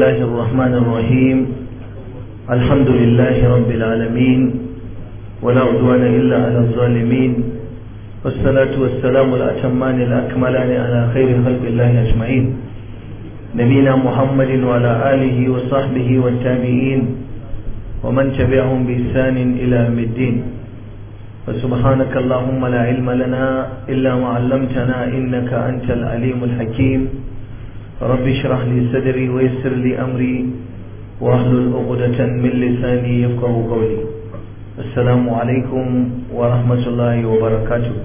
الله الرحمن الرحيم الحمد لله رب العالمين ولا عدوان إلا على الظالمين والصلاة والسلام الأتمان الأكملان على خير خلق الله أجمعين نبينا محمد وعلى آله وصحبه والتابعين ومن تبعهم بإحسان إلى يوم الدين وسبحانك اللهم لا علم لنا إلا ما علمتنا إنك أنت العليم الحكيم رب اشرح لي صدري ويسر لي أمري واحلل عقدة من لساني يفقه قولي السلام عليكم ورحمة الله وبركاته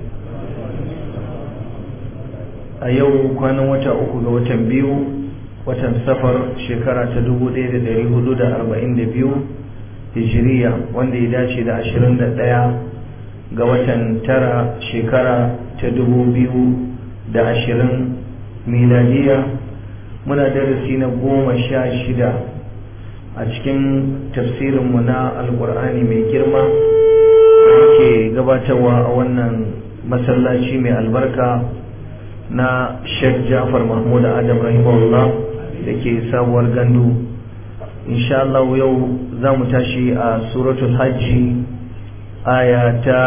a yau kwanan wata uku ga watan biyu watan safar shekara ta dubu ɗaya da ɗari hudu da arba'in da biyu hijiriya wanda ya dace da ashirin da ɗaya ga watan tara shekara ta dubu biyu da ashirin miladiya muna darasi na goma sha shida a cikin tafsirinmu na alkur'ani mai girma da ke gabatarwa a wannan masallaci mai albarka na sheikh jafar mahmud adam rahimahullah da ke sabuwar gandu insha Allah yau za mu tashi a suratul hajji aya ta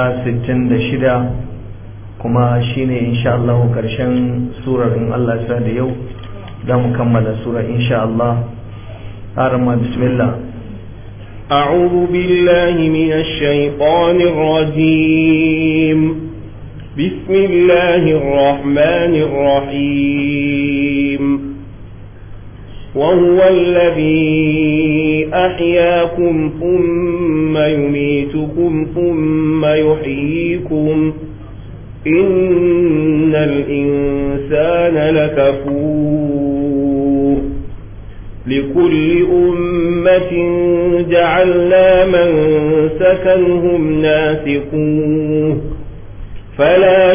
66 kuma shine insha Allah karshen surar in Allah sa da yau za mu kammala surar insha Allah arama bismillah أعوذ بالله من الشيطان الرجيم بسم الله الرحمن الرحيم وهو الذي أحياكم ثم يميتكم ثم يحييكم إن الإنسان لكفور لكل أمة جعلنا من سكنهم ناسقوه فلا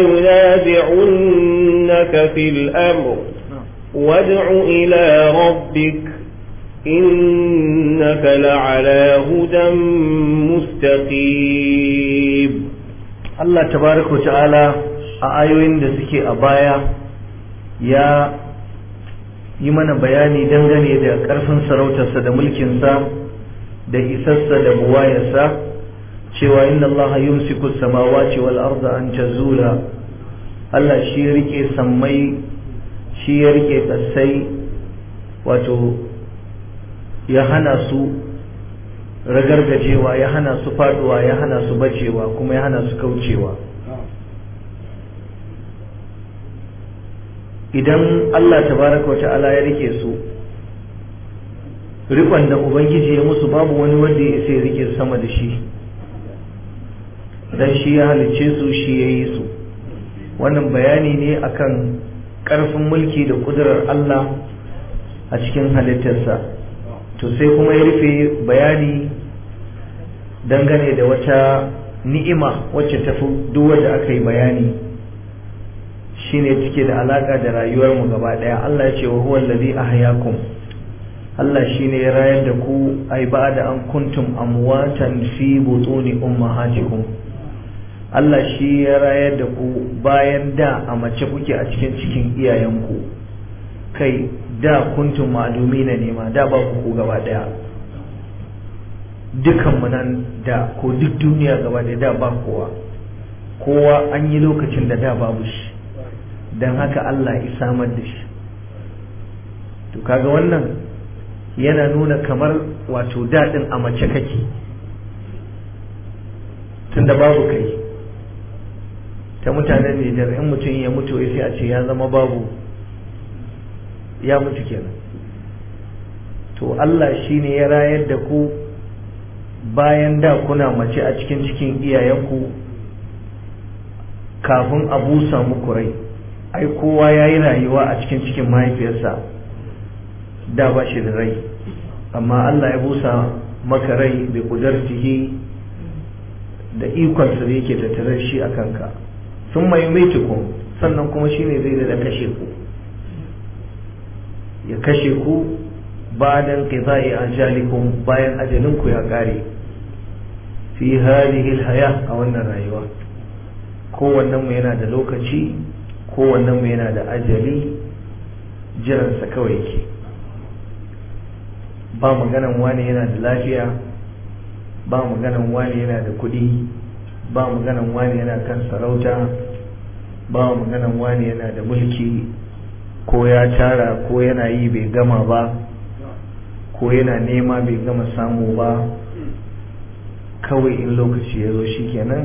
ينازعنك في الأمر وادع إلى ربك إنك لعلى هدى مستقيم Allah tabaraka ta'ala a ayoyin da suke a baya ya yi mana bayani dangane da ƙarfin sarautarsa da mulkinsa da isarsa da buwayarsa cewa inna Allah yumsiku samawati wal arda an tazula Allah shi ya rike sammai shi ya rike kasai wato ya hana su ragargajewa ya hana su faduwa ya hana su bacewa kuma ya hana su kaucewa idan Allah tabaraka wata'ala ya rike su rikon da ubangiji ya musu babu wani wanda ya isa ya rike sama da shi dan shi ya halicce su shi ya yi su wannan bayani ne akan ƙarfin mulki da ƙudurar Allah a cikin halittarsa to sai kuma ya rufe bayani dangane da wata ni'ima wacce ta fi duk wanda aka yi bayani shine take da alaka da rayuwarmu gaba daya Allah ya ce wa huwa allazi ahyakum Allah shine ya rayar da ku ai ba'da an kuntum amwatan fi butuni ummahatikum Allah shi ya rayar da ku bayan da a mace kuke a cikin cikin iyayenku kai da kuntum ma'lumina ne ma da ba ku gaba daya dukan mu nan da ko duk duniya gaba da da ba kowa kowa an yi lokacin da da babu shi don haka Allah ya samar da shi to kaga wannan yana nuna kamar wato daɗin a mace kake tunda babu kai ta mutanen Nijar in mutum ya mutu sai a ce ya zama babu ya mutu kenan to Allah shine ya rayar da ku bayan da kuna mace a cikin cikin iyayenku kafin a busa muku rai ai kowa ya yi rayuwa a cikin cikin mahaifiyarsa da ba shi da rai amma Allah ya busa maka rai da kudartihi da ikonsa da yake tattare shi a kanka sun mai maitukun sannan kuma shi ne zai da kashe ku ya kashe ku bayan qida'i ajalikum bayan ajalinku ya kare fi hadhihi alhaya a wannan rayuwa kowannen mu yana da lokaci kowannen mu yana da ajali jiransa kawai yake ba maganan wani yana da lafiya ba maganan wani yana da kuɗi ba maganan wani yana kan sarauta ba maganan wani yana da mulki ko ya tara ko yana yi bai gama ba ko yana nema bai gama samu ba kawai in lokaci ya zo shi kenan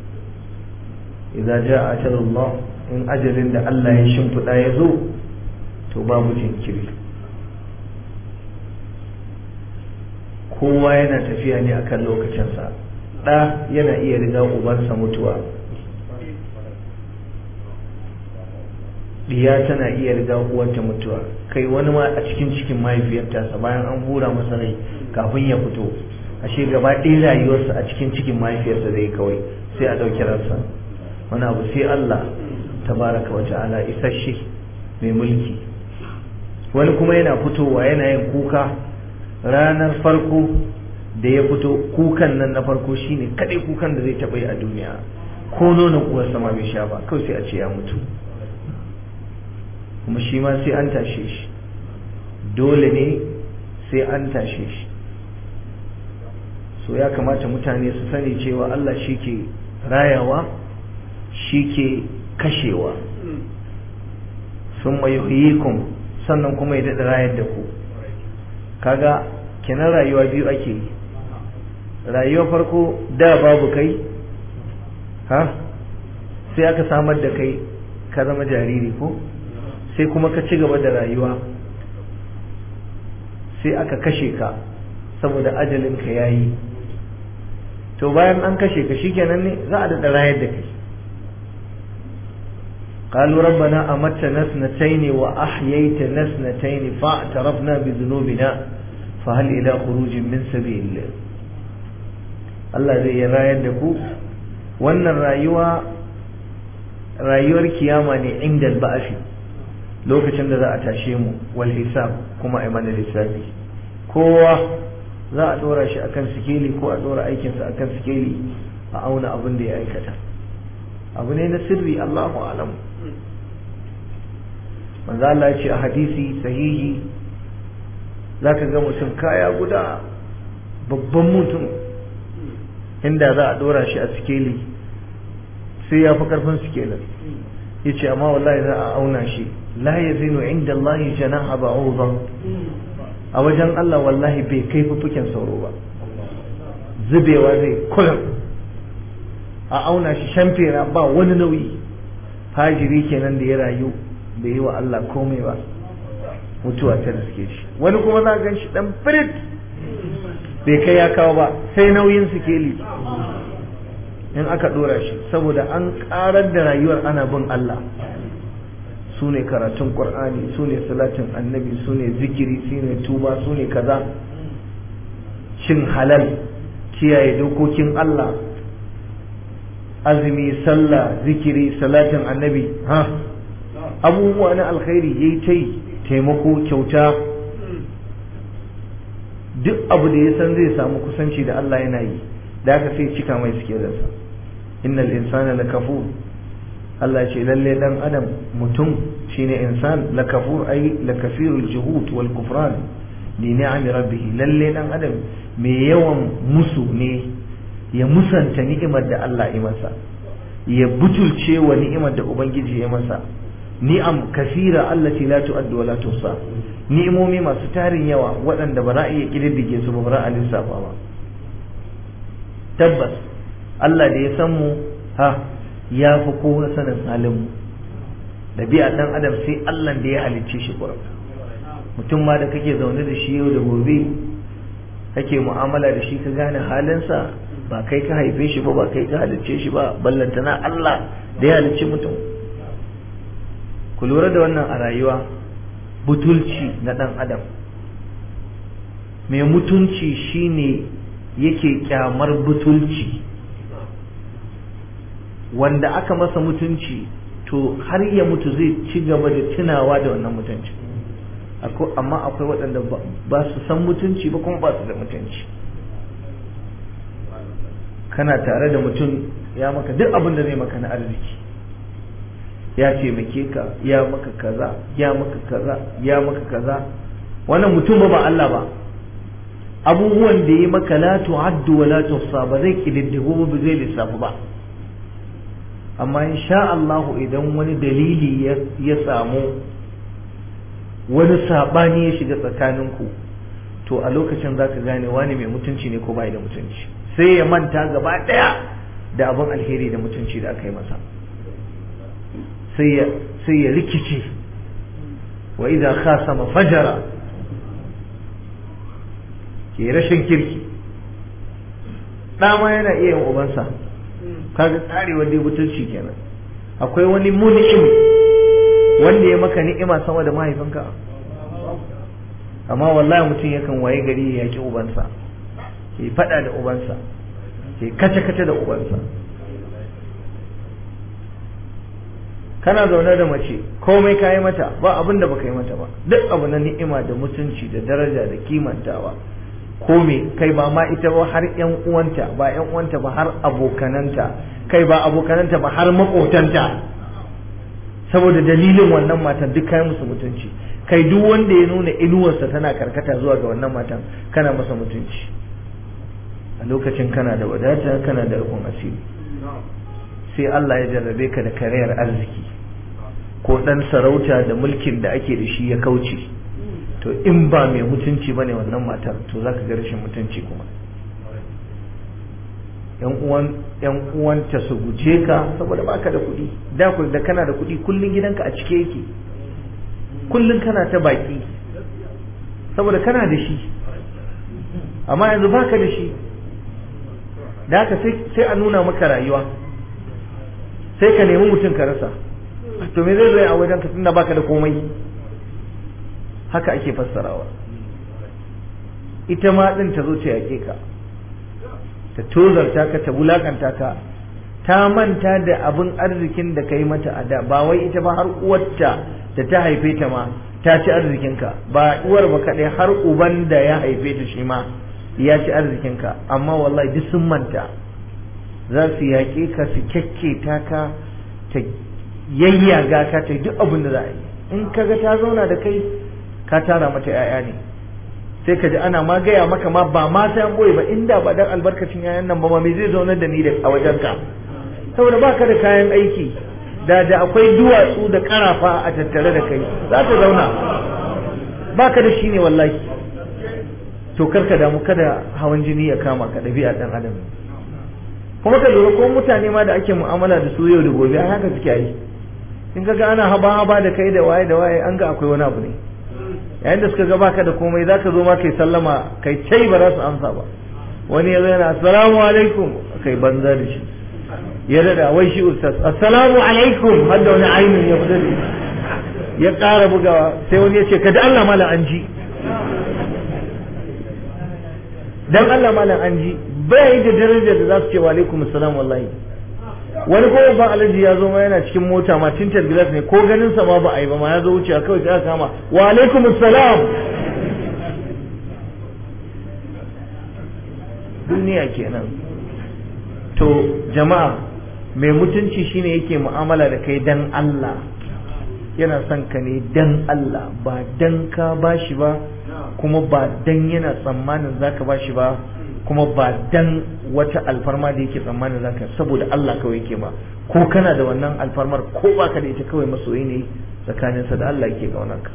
idan ja ajalullah in ajalin da Allah ya shimfiɗa ya zo to babu jinkiri kowa yana tafiya ne akan lokacinsa ɗa yana iya riga ubansa mutuwa diya tana iya riga uwarta mutuwa kai wani ma a cikin cikin mahaifiyarta bayan an hura masa rai kafin ya fito ashe gaba ɗaya rayuwarsa a cikin cikin mahaifiyarsa zai kawai sai a ɗauki ransa wani abu sai Allah tabaraka wa ta'ala isasshe mai mulki wani kuma yana fitowa yana yin kuka ranar farko da ya fito kukan nan na farko shine kaɗai kukan da zai taɓa yi a duniya ko nonon uwarsa ma bai sha ba kawai sai a ce ya mutu kuma shi ma sai an tashe shi dole ne sai an tashe shi so ya kamata mutane su sani cewa Allah shi ke rayawa shi ke kashewa sun yuhyikum sannan kuma ya daɗa rayar da ku kaga kenan rayuwa biyu ake yi rayuwa farko da babu kai ha sai aka samar da kai ka zama jariri ko sai kuma ka ci gaba da rayuwa sai aka kashe ka saboda ajalinka ya yi to bayan an kashe ka shikenan ne za a daɗa rayar da kai قالوا ربنا أمتنا اثنتين وأحييتنا اثنتين فاعترفنا بذنوبنا فهل إلى خروج من سبيل Allah zai yi rayar da ku wannan rayuwa rayuwar kiyama ne inda ba'afi lokacin da za a tashe mu wal hisab kuma a mana lissafi kowa za a dora shi akan sikeli ko a dora aikinsa akan sikeli a auna abin da ya aikata abu ne na sirri Allahu alamu manzo Allah ya ce a hadisi sahihi zaka ga mutum kaya guda babban mutum inda za a dora shi a sikeli sai ya fi karfin sikelin ya ce amma wallahi za a auna shi la ya zinu inda Allah janaha ba'udha a wajen Allah wallahi bai kai fufuken sauro ba zubewa zai kullum a auna shi shamfera ba wani nauyi fajiri kenan da ya rayu bai yi wa Allah komai ba mutuwa ta riske shi wani kuma za gan shi dan firit bai kai ya kawo ba sai nauyin sikeli in aka dora shi saboda an karar da rayuwar ana bin Allah su ne karatun ƙur'ani su ne salatin annabi su ne zikiri su ne tuba su ne kaza cin halal kiyaye dokokin Allah azumi sallah zikiri salatin annabi ha abubuwa na alkhairi yayi ta yi taimako kyauta duk abu da ya san zai samu kusanci da Allah yana yi da aka sai cika mai sikelarsa innal insana lakafur Allah ce lalle dan adam mutum shine insan lakafur ai lakafirul juhud wal kufran li ni'ami rabbih lalle dan adam mai yawan musu ne ya musanta ni'imar da Allah ya masa ya butulce wa ni'imar da ubangiji ya masa ni'am kasira allati la tu'addu wa la tuhsa ni'imomi masu tarin yawa waɗanda ba za a iya kididdige su ba ba za a lissafa ba tabbas Allah da ya san mu ha ya fi kowa sanin halin mu ɗabi'a ɗan adam sai Allah da ya halicce shi kurum mutum ma da kake zaune da shi yau da gobe kake mu'amala da shi ka gane halinsa ba kai ka haife shi ba ba kai ka halicce shi ba ballantana Allah da ya halicci mutum ku lura da wannan a rayuwa butulci na ɗan adam mai mutunci shine yake kyamar butulci wanda aka masa mutunci to har ya mutu zai ci gaba da tunawa da wannan mutunci amma akwai waɗanda ba su san mutunci ba kuma ba su da mutunci kana tare da mutum ya maka duk abin da zai maka na arziki ya taimake ka ya maka kaza ya maka kaza ya maka kaza wannan mutum ba ba Allah ba abubuwan da ya maka la tu'addu wa la tuhsa ba zai kididdigo ba zai lissafu ba amma insha Allah idan wani dalili ya samu wani sabani ya shiga tsakaninku to a lokacin za ka gane wani mai mutunci ne ko bai da mutunci sai ya manta gaba ɗaya da abin alheri da mutunci da aka yi masa sai ya rikice wa idza khasama fajara ke rashin kirki ɗama yana iya yin ubansa kaga tsari wanda ya mutunci kenan akwai wani mun'im wanda ya maka ni'ima sama da mahaifinka amma wallahi mutum yakan waye gari ya yaki ubansa ke fada da ubansa ke kace-kace da ubansa kana zaune da mace komai ka yi mata ba abin da baka yi mata ba duk abu na ni'ima da mutunci da daraja da kimantawa ko me kai ba ma ita ba har yan uwanta ba yan uwanta ba har abokananta kai ba abokananta ba har makotanta saboda dalilin wannan matan duk kai musu mutunci kai duk wanda ya nuna inuwarsa tana karkata zuwa ga wannan matan kana masa mutunci a lokacin kana da wadata kana da rufin asiri sai Allah ya jarrabe ka da karayar arziki ko dan sarauta da mulkin da ake da shi ya kauce to in ba mai mutunci bane wannan matar to zaka ga rashin mutunci kuma yan uwan yan uwanta su guje ka saboda baka da kuɗi da ku da kana da kuɗi kullun gidanka a cike yake kullun kana ta baki saboda kana da shi amma yanzu baka da shi da haka sai a nuna maka rayuwa sai ka nemi mutum ka rasa to me zai zo a wajen ka tunda baka da komai haka ake fassarawa ita ma din ta zo ta yake ka ta tozarta ka ta wulakanta ka ta manta da abin arzikin da ka yi mata a da ba wai ita ba har uwarta da ta haife ta ma ta ci arzikinka ba uwar ba kaɗai har uban da ya haife ta shi ma ya ci arzikinka amma wallahi duk sun manta za su yaƙe ka su kyakketa ka ta yayyaga ka ta duk abin da za a yi in ka ga ta zauna da kai ka tara mata 'ya'ya ne sai ka ji ana ma gaya maka ma ba ma sai an boye ba inda ba dan albarkacin 'ya'yan nan ba ma me zai zaunar da ni da a wajen ka saboda baka da kayan aiki da da akwai duwatsu da karafa a tattare da kai za ta zauna baka da shi ne wallahi to karka damu kada hawan jini ya kama ka ɗabi'a ɗan adam kuma ka lura ko mutane ma da ake mu'amala da su yau da gobe a haka suke yi in ka ga ana haba haba da kai da waye da waye an ga akwai wani abu ne yayin da suka ga baka da komai zaka zo ma kai sallama kai tai ba za su amsa ba wani ya zo yana assalamu alaikum kai banza da shi ya dada wai shi ustaz assalamu alaikum har da wani ainin ya fita ya ƙara bugawa sai wani ya ce ka da Allah mala an ji dan Allah malam an ji bai da darajar da za su ce wa alaikum assalam wallahi wani ko ban alaji ya zo ma yana cikin mota ma tintar glass ne ko ganin sa ma ba a yi ba ma ya zo wucewa kawai sai aka kama wa alaikum assalam duniya kenan to jama'a mai mutunci shine yake mu'amala da kai dan Allah yana son ka ne dan Allah ba dan ka bashi ba kuma ba dan yana tsammanin zaka bashi ba kuma ba dan wata alfarma da yake tsammanin zaka saboda Allah kawai yake ba ko kana da wannan alfarmar ko baka da ita kawai masoyi ne tsakaninsa da Allah yake ka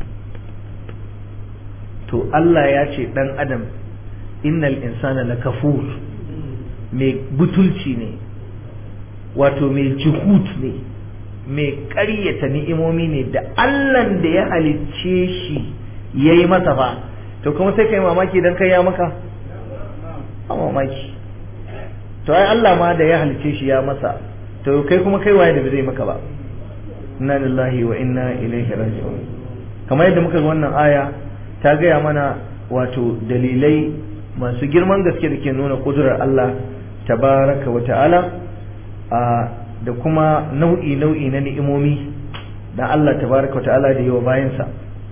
to Allah ya ce dan adam innal insana lakafur mai butulci ne wato mai juhut ne mai ƙaryata ni'imomi ne da Allah da ya halicce shi ya yi masa ba to kuma sai ka yi mamaki don kai ya maka a mamaki to ai Allah ma da ya halicce shi ya masa to kai kuma kai waye da zai maka ba inna lillahi wa inna ilaihi raji'un kamar yadda muka ga wannan aya ta gaya mana wato dalilai masu girman gaske da ke nuna kudurar Allah tabaraka wa ta'ala da kuma nau'i nau'i na ni'imomi da Allah tabaraka wa ta'ala da yi wa bayansa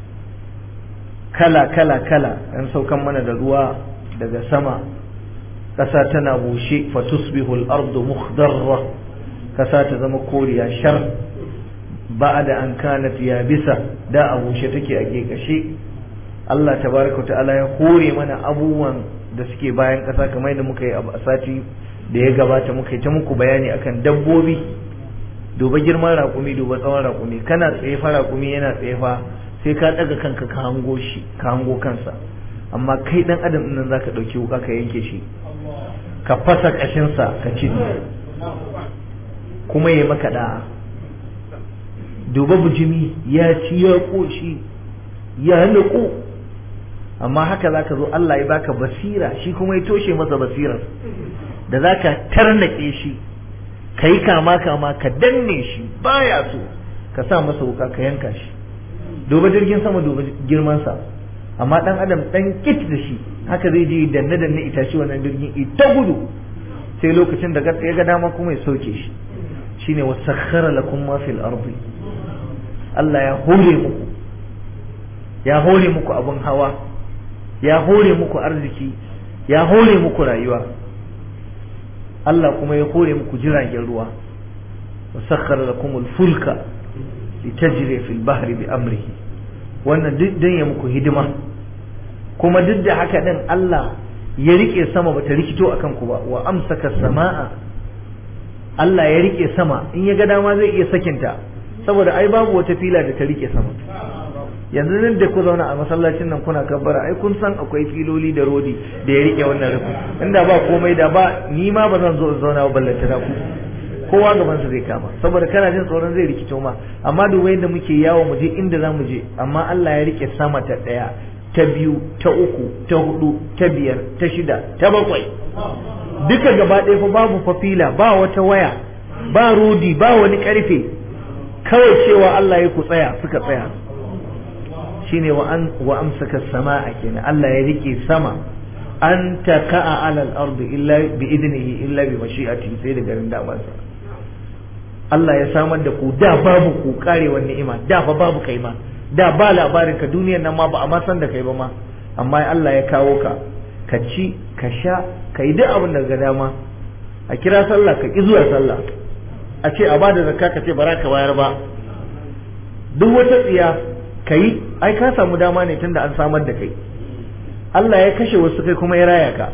kala kala kala an saukan mana da ruwa daga sama ƙasa tana bushe fatusbihu al-ardu mukhdarra ƙasa ta zama koriya shar ba'da an kanat yabisa da a bushe take a gekashe Allah tabaraka ta'ala ya hore mana abubuwan da suke bayan ƙasa kamar yadda muka yi a sati da ya gabata muka yi ta muku bayani akan dabbobi duba girman raƙumi duba tsawon raƙumi kana tsaye fa raƙumi yana tsaye fa sai ka ɗaga kanka ka hango shi ka hango kansa amma kai ɗan adam ɗin nan zaka ɗauki wuka ka yanke shi ka fasa ƙashinsa ka ci kuma ya maka da'a duba bujimi ya ci ya ƙoshi ya niƙo amma haka za ka zo Allah ya baka basira shi kuma ya toshe masa basirar da za ka tarnaƙe shi ka yi kama kama ka danne shi baya so ka sa masa wuka ka yanka shi duba jirgin sama duba girmansa amma dan adam dan kit da shi haka zai je danne danne itace wannan jirgin ita gudu sai lokacin da ya ga dama kuma ya sauke shi shine wasakhara lakum ma fil ardi Allah ya hore muku ya hore muku abun hawa ya hore muku arziki ya hore muku rayuwa Allah kuma ya hore muku jiragen ruwa wasakhara lakum al-fulka litajri fil bahri bi amrihi wannan duk dan ya muku hidima kuma duk da haka din Allah ya rike sama bata rikito akan ku ba wa amsaka samaa Allah ya rike sama in ya ga dama zai iya sakinta saboda ai babu wata fila da ta rike sama yanzu nan da ku zauna a masallacin nan kuna kabbara ai kun san akwai filoli da rodi da ya rike wannan rufin inda ba komai da ba ni ma ba zan zo in zauna ba ballanta na ku kowa gaban sa zai kama saboda kana jin tsoron zai rikito ma amma dubai da muke yawo mu je inda za mu je amma Allah ya rike sama ta daya ta biyu ta uku ta hudu ta biyar ta shida ta bakwai duka gaba ɗaya fa babu fafila ba wata waya ba rodi ba wani karfe kawai cewa Allah ya ku tsaya suka tsaya shine wa an wa amsaka samaa kenan Allah ya rike sama an taka'a ala al-ardi illa bi idnihi illa bi mashi'atihi sai da garin damansa Allah ya samar da ku da babu ku karewar ni'ima da fa babu kai ma da ba labarin ka duniyar nan ma ba a ma san da kai ba ma amma Allah ya kawo ka ka ci ka sha ka yi duk abin da ga dama a kira sallah ka ki zuwa sallah a ce a bada zakka ka ce bara ka bayar ba duk wata tsiya ka yi ai ka samu dama ne tunda an samar da kai Allah ya kashe wasu kai kuma ya raya ka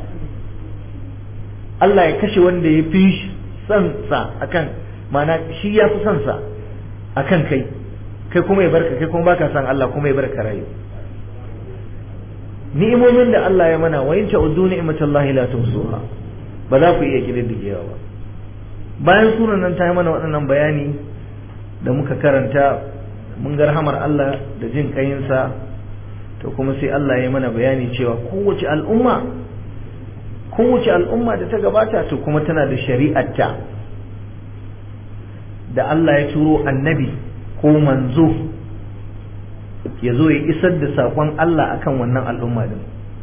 Allah ya kashe wanda ya fi son sa akan mana shi ya fi son sa akan kai kai kuma ya barka kai kuma baka san Allah kuma ya barka rayu ni'imomin da Allah ya mana wa in ta'uddu ni'matallahi la tuhsuha ba za ku iya kididdigewa ba bayan sunan nan ta yi mana waɗannan bayani da muka karanta mun ga rahamar Allah da jin kayinsa to kuma sai Allah ya mana bayani cewa kowace al'umma kowace al'umma da ta gabata to kuma tana da shari'arta da Allah ya turo annabi ko manzo ya zo ya isar da saƙon Allah akan wannan al'umma din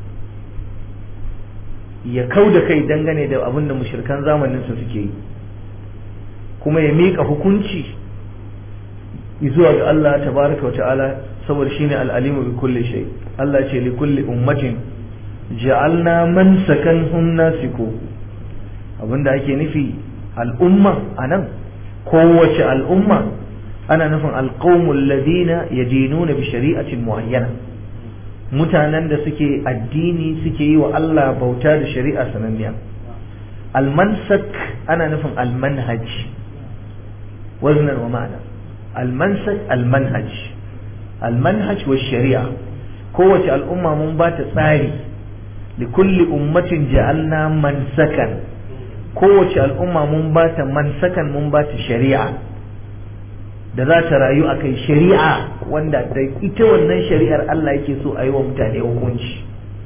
ya kau da kai dangane da abin da mushirkan zamaninsa suke yi kuma ya miƙa hukunci zuwa ga Allah tabaraka wa ta'ala saboda shine al'alimu bi kulli shay Allah ce li kulli ummatin ja'alna man sakanhum nasiku abinda ake nufi al'umma anan kowace al'umma ana nufin alqaumul ladina yadinuna bi shari'atin muayyana mutanen da suke addini suke yi wa Allah bauta da shari'a sananniya almansak ana nufin almanhaj waznan wa ma'ana almansak almanhaj almanhaj wa shari'a kowace al'umma mun ba ta tsari li kulli ummatin ja'alna mansakan kowace al'umma mun ba ta mansakan mun ba ta shari'a da za ta rayu a kai shari'a wanda da ita wannan shari'ar Allah yake so a yi wa mutane hukunci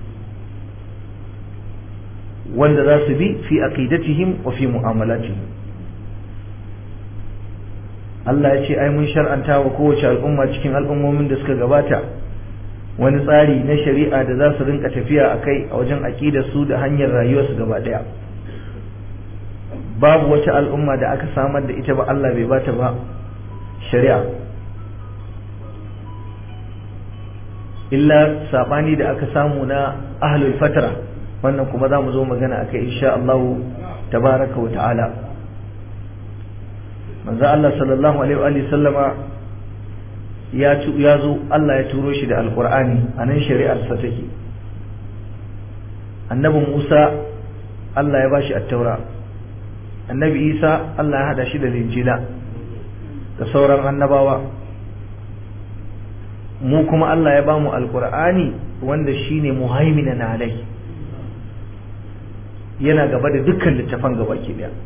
wanda za su bi fi aqidatihim wa fi mu'amalatihim Allah ya ce ai mun shar'anta wa kowace al'umma cikin al'ummomin da suka gabata wani tsari na shari'a da za su rinka tafiya a kai a wajen aƙidar su da hanyar rayuwarsu gaba ɗaya babu wata al'umma da aka samar da ita ba Allah bai bata ba shari'a illa sabani da aka samu na ahlul fatra wannan kuma za mu zo magana akai insha Allah tabaraka wa ta'ala manzo Allah sallallahu alaihi wa sallama ya ya zo Allah ya turo shi da alqur'ani anan shari'ar sa take annabi Musa Allah ya bashi at-taura annabi Isa Allah ya hada shi da linjila da sauran annabawa mu kuma Allah ya bamu alqur'ani wanda shine muhaiminan alai yana gaba da dukkan littafan gaba ke daya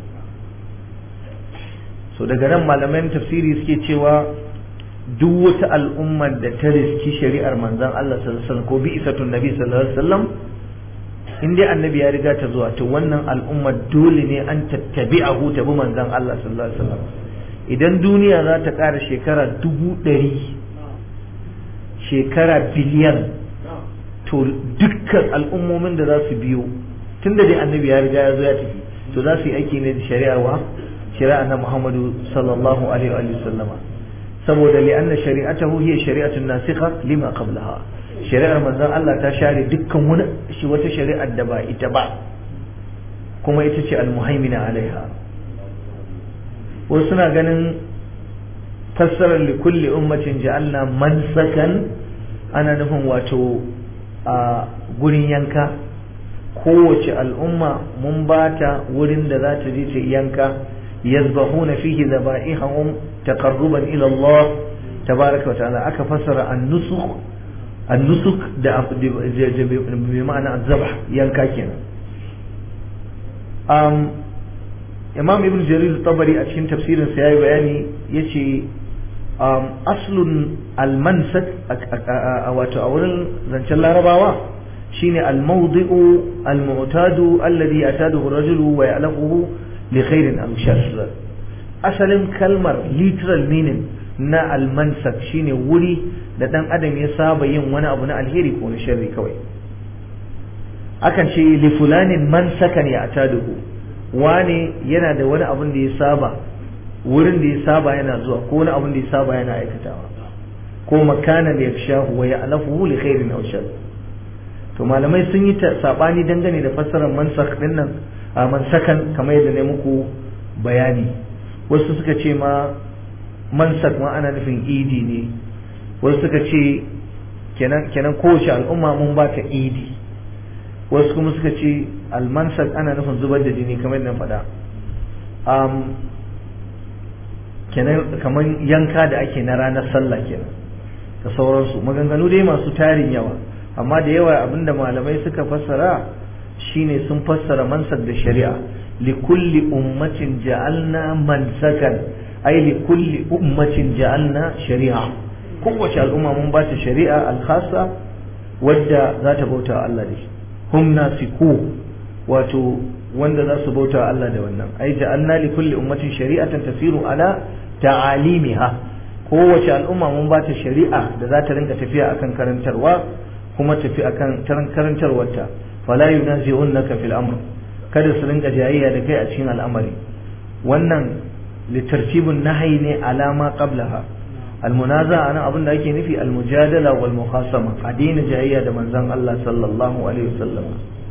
so daga nan malaman tafsiri suke cewa duk wata al'ummar da ta riski shari'ar manzon Allah sallallahu alaihi wasallam ko bi isatun nabi sallallahu alaihi wasallam in dai annabi ya riga ta zuwa to wannan al'ummar dole ne an tattabi'ahu ta bi manzon Allah sallallahu alaihi wasallam idan duniya za ta ƙara shekara dubu ɗari shekara biliyan to dukkan al'ummomin da za su biyo tun da dai annabi ya riga ya zo ya tafi to za su yi aiki ne da shari'ar wa shari'ar na Muhammadu sallallahu alaihi wa sallama saboda li'anna shari'atahu hiya shari'atun nasikha lima qablaha shari'ar manzon Allah ta share dukkan wani shi wata shari'ar da ba ita ba kuma ita ce al-muhaimina alaiha wasu suna ganin fassarar li kulli ummatin ja'alna mansakan ana nufin wato a gurin yanka kowace al'umma mun bata wurin da za ta je ta yanka yazbahuna fihi zaba'ihum taqarruban ila Allah tabaraka wa ta'ala aka fassara an-nusuk an-nusuk da bi ma'ana az-zabh yanka kenan um imam ibn jarir tabari a cikin tafsirin sa yayi bayani yace um aslun al-mansak wato a wurin zancen larabawa shine al-mawdi'u al-mu'tadu alladhi yataduhu ar-rajulu wa ya'laquhu li khairin aw sharr asalin kalmar literal meaning na al-mansak shine wuri da dan adam ya saba yin wani abu na alheri ko na sharri kawai akan ce li fulanin mansakan ya'taduhu wane yana da wani abun da ya saba wurin da ya saba yana zuwa ko wani abun da ya saba yana aikatawa ko makanan da yakshahu wa ya'lafuhu li khairin aw sharr to malamai sun yi sabani dangane da fassarar mansak din nan a mansakan kamar yadda ne muku bayani wasu suka ce ma mansak ma ana nufin idi ne wasu suka ce kenan kenan kowace al'umma mun ba ta idi wasu kuma suka ce almansak ana nufin zubar da jini kamar yadda faɗa um, kenan kamar yanka da ake na ranar sallah kenan da sauransu maganganu dai masu tarin yawa amma da yawa abinda malamai suka fassara shine sun fassara mansak da shari'a li kulli ummatin ja'alna mansakan ay li kulli ummatin ja'alna shari'a kowace al'umma mun ba ta shari'a al-khassa wadda za ta bauta Allah da shi hum nasiku wato wanda za su bauta Allah da wannan ai ja'alna li kulli ummatin shari'atan tasiru ala ta'alimiha kowace al'umma mun ba ta shari'a da za ta rinka tafiya akan karantarwa kuma tafi akan karantarwarta fala yunazi'unnaka fil amr kada su rinka jayayya da kai a cikin al'amari wannan litartibun nahyi ne alama qablaha almunaza ana abin da ake nufi almujadala wal mukhasama a daina jayayya da manzon Allah sallallahu alaihi wasallam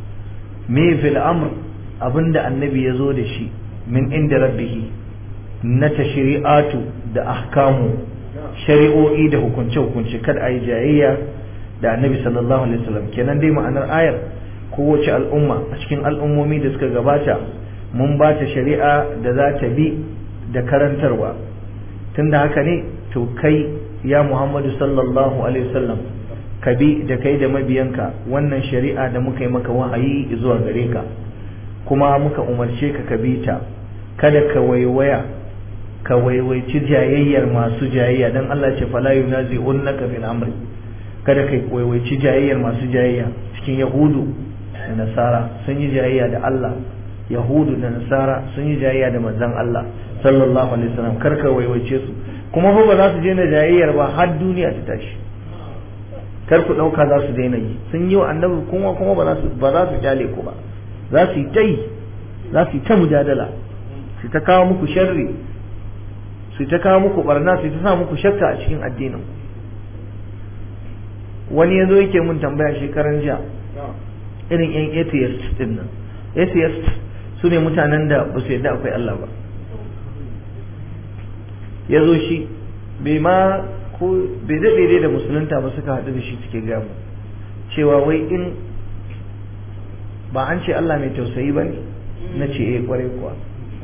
me fil amr abinda annabi ya zo da shi min inda rabbihi na tashri'atu da ahkamu shari'o'i da hukunce-hukunce kada a yi jayayya da annabi sallallahu alaihi wasallam kenan dai ma'anar ayar kowace al'umma a cikin al'ummomi da suka gabata mun ba ta shari'a da za ta bi da karantarwa tunda haka ne to kai ya muhammadu sallallahu alaihi wasallam ka bi da kai da mabiyanka wannan shari'a da muka yi maka wahayi zuwa gare ka kuma muka umarce ka ka bi ta kada ka waiwaya ka waiwaici jayayyar masu jayayya dan Allah ce fala yunazi'unnaka fil amri kada kai waiwaici jayayyar masu jayayya cikin yahudu da nasara sun yi jayayya da Allah yahudu da nasara sun yi jayayya da manzon Allah sallallahu alaihi wasallam kar ka waiwaice su kuma fa ba za su je na jayayyar ba har duniya ta tashi kar ku dauka za su daina yi sun yi wa annabi kuma kuma ba za su ba za su kyale ku ba za su yi ta yi za su yi ta mujadala su ta kawo muku sharri su ta kawo muku barna su ta sa muku shakka a cikin addinin wani ya zo yake mun tambaya shekaran jiya irin yan atheist din nan atheist su ne mutanen da ba su yadda akwai Allah ba ya zo shi bai ma ko bai daɗe dai da musulunta ba suka haɗu da shi suke gamu cewa wai in ba an ce Allah mai tausayi ba ne na ce eh kwarai kuwa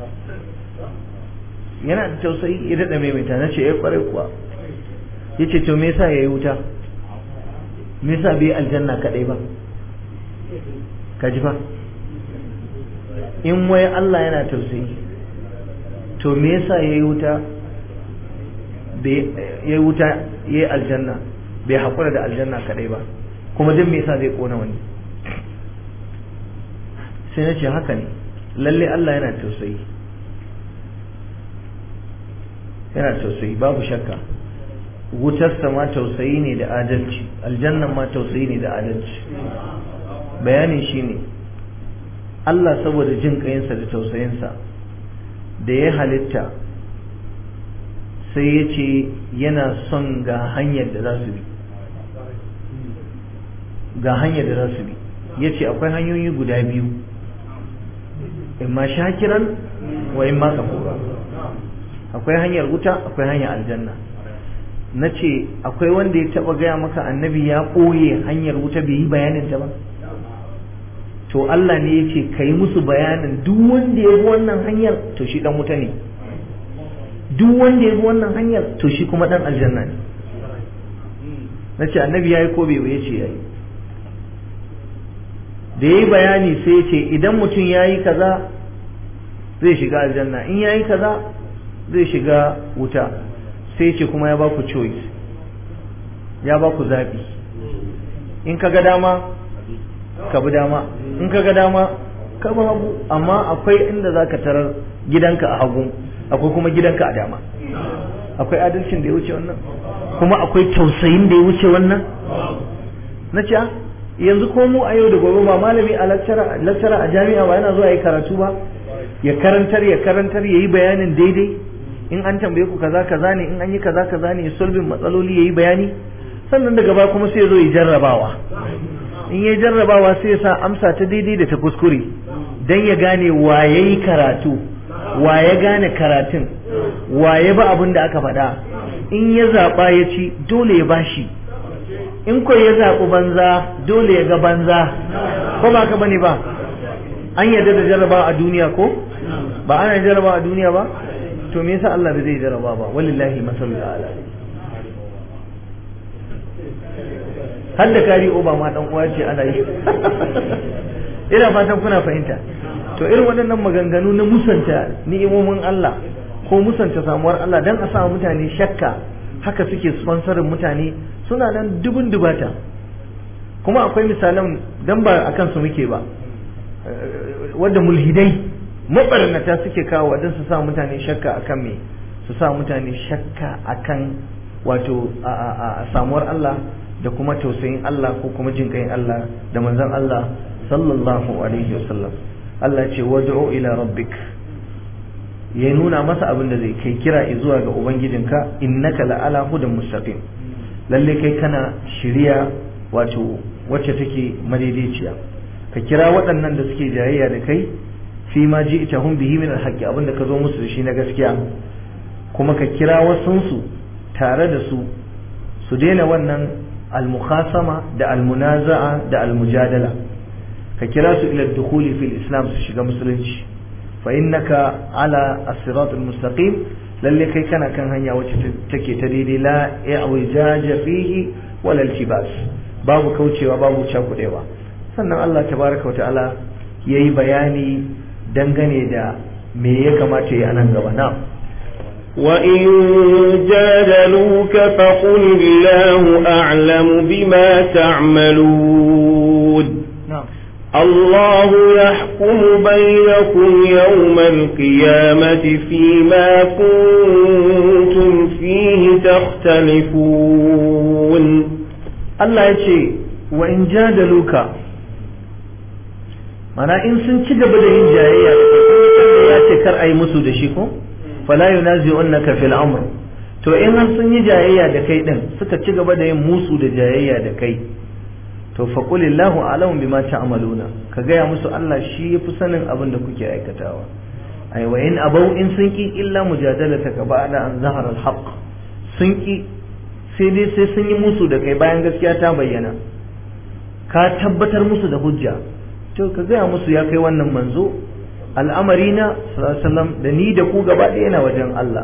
yana da tausayi ya daɗa maimaita na ce eh kwarai kuwa ya ce to me yasa ya yi wuta me yasa bai aljanna kaɗai ba ka ji fa in wai Allah yana tausayi to me yasa ya yi wuta ya yi wuta ya yi aljanna bai haƙura da aljanna kaɗai ba kuma duk me yasa zai ƙona wani sai na ce haka ne lalle Allah yana tausayi yana tausayi babu shakka wutarsa ma tausayi ne da adalci aljannan ma tausayi ne da adalci bayanin shi ne Allah saboda jin ƙayinsa da tausayinsa da ya halitta sai ya ce yana son ga hanyar da za su bi ga hanyar da za su bi ya ce akwai hanyoyi guda biyu imma shakiran wa imma kafura akwai hanyar wuta akwai hanyar aljanna na ce akwai wanda ya taba gaya maka annabi ya ɓoye hanyar wuta bai yi bayanin ta ba to Allah ne ya ce ka yi musu bayanin duk wanda ya bi wannan hanyar to shi dan wuta ne duk wanda ya bi wannan hanyar to shi kuma dan aljanna ne na ce annabi ya yi ko bai ya ce ya yi da ya yi bayani sai ya ce idan mutum ya yi kaza zai shiga aljanna in ya yi kaza zai shiga wuta sai ce kuma ya ba ku choice ya ba ku zaɓi in ka ga dama ka bi dama in ka ga dama ka bi hagu amma akwai inda za ka tarar gidanka a hagu akwai kuma gidanka a dama akwai adalcin da ya wuce wannan kuma akwai tausayin da ya wuce wannan na ce yanzu ko mu a yau da gobe ba malami a lakcara a jami'a ba yana zuwa yi karatu ba ya karantar ya karantar ya yi bayanin daidai in an tambaye ku kaza kaza ne in an yi kaza kaza ne ya solvin matsaloli ya yi bayani sannan daga baya kuma sai ya zo ya jarrabawa in ya jarrabawa sai ya sa amsa ta daidai da ta kuskure dan ya gane wa ya yi karatu wa ya gane karatun wa ya ba abin da aka faɗa in ya zaɓa ya ci dole ya bashi in ko ya zaɓi banza dole ya ga banza ko ba ka bane ba an yarda da jarraba a duniya ko ba ana jarraba a duniya ba to me yasa Allah bai zai jarraba ba wallahi masalul ala har da kari oba ma dan uwa ce ana yi ina fatan kuna fahimta to irin waɗannan maganganu na musanta ni'imomin Allah ko musanta samuwar Allah dan a sa mutane shakka haka suke sponsorin mutane suna nan dubun dubata kuma akwai misalan dan ba akan su muke ba wadda mulhidai mabarnata suke kawo don su sa mutane shakka akan me su sa mutane shakka akan wato a samuwar Allah da kuma tausayin Allah ko kuma jin kai Allah da manzon Allah sallallahu alaihi wasallam Allah ce wad'u ila rabbik ya nuna masa abin da zai kai kira zuwa ga ubangijinka innaka la'ala hudan mustaqim lalle kai kana shiriya wato wacce take madaidaiciya ka kira waɗannan da suke jayayya da kai fi ma ji ita hun bihi min alhaqqi abinda ka zo musu da shi na gaskiya kuma ka kira wasunsu tare da su su daina wannan almukhasama da almunaza'a da almujadala ka kira su ila dukhuli fil islam su shiga musulunci fa innaka ala as-sirat al-mustaqim lalle kai kana kan hanya wacce take ta daidai la i'wijaja fihi wala iltibas babu kaucewa babu cakudewa sannan Allah tabaraka ta'ala ya yi bayani dangane da me ya kamata ya nan gaba na وإن جادلوك فقل الله أعلم بما تعملون الله يحكم بينكم يوم القيامة فيما كنتم فيه تختلفون الله يقول وإن جادلوك mana in sun ci gaba da yin jayayya da ya ce kar a yi musu da shi ko fala yunazi'unka fil amr to in har sun yi jayayya da kai din suka ci gaba da yin musu da jayayya da kai to fa qulillahu a'lamu bima ta'maluna ka gaya musu Allah shi yafi sanin abin da kuke aikatawa ai wa in abau in sun ki illa mujadalataka ba'da an zahara al-haqq sun ki sai dai sai sun yi musu da kai bayan gaskiya ta bayyana ka tabbatar musu da hujja to ka gaya musu ya kai wannan manzo al'amari na sallallahu da ni da ku gaba ɗaya na wajen Allah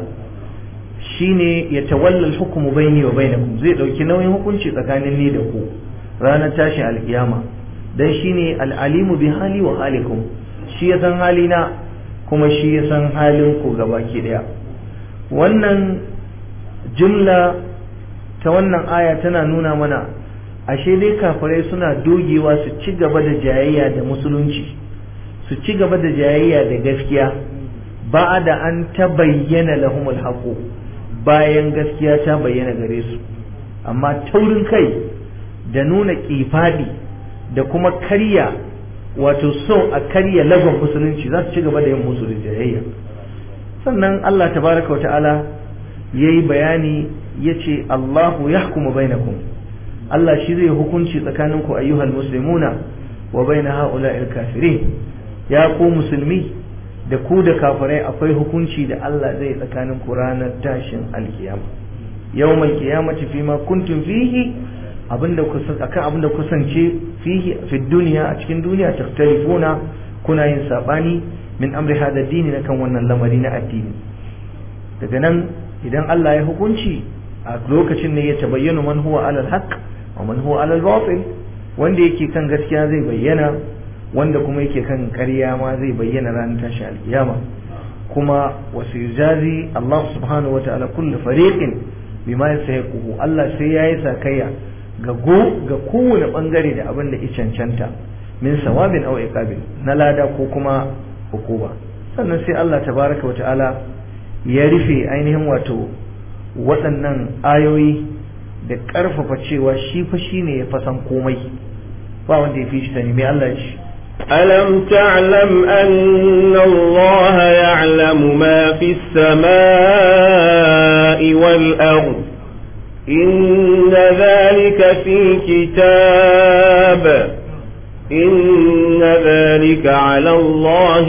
shine ya tawalla hukumu baini wa bainakum zai dauki nauyin hukunci tsakanin ni da ku ranar tashin alkiyama dan shine al'alimu bi hali wa halikum shi ya san halina kuma shi ya san halin ku gaba ki daya wannan jumla ta wannan aya tana nuna mana ashe dai kafirai suna dogewa su ci gaba da jayayya da musulunci su ci gaba da jayayya da gaskiya ba da an ta bayyana lahumul haqu bayan gaskiya ta bayyana gare su amma taurin kai da nuna kifadi da kuma karya wato so a karya lagon musulunci za su ci gaba da yin musu da jayayya sannan Allah tabaraka wa ta'ala yayi bayani yace Allahu yahkumu bainakum Allah shi zai hukunci tsakaninku ayyuhal muslimuna wa baina ha'ula'il kafirin ya ku musulmi da ku da kafirai akwai hukunci da Allah zai tsakanin ku ranar tashin alkiyama yawmal qiyamati fima kuntum fihi abinda ku akan abinda kusance fihi fi dunya a cikin duniya takhtalifuna kuna yin sabani min amri hada dini na kan wannan lamari na addini daga nan idan Allah ya hukunci a lokacin ne ya tabayyana man huwa alal haqq wa man huwa alal batil wanda yake kan gaskiya zai bayyana wanda kuma yake kan ƙarya ma zai bayyana ranar tashi alkiyama kuma wasu yujazi Allah subhanahu wataala kullu fariqin bima yasahiquhu Allah sai yayi sakayya ga go ga kowane bangare da abin da ya cancanta min sawabin aw iqabil na lada ko kuma hukuma sannan sai Allah tabaraka wataala ya rufe ainihin wato waɗannan ayoyi da ƙarfafa cewa shi fa shine ya fasan komai ba wanda ya fi shi sani mai Allah ya ce ألم تعلم أن الله يعلم ما في السماء والأرض إن ذلك في كتاب إن ذلك على الله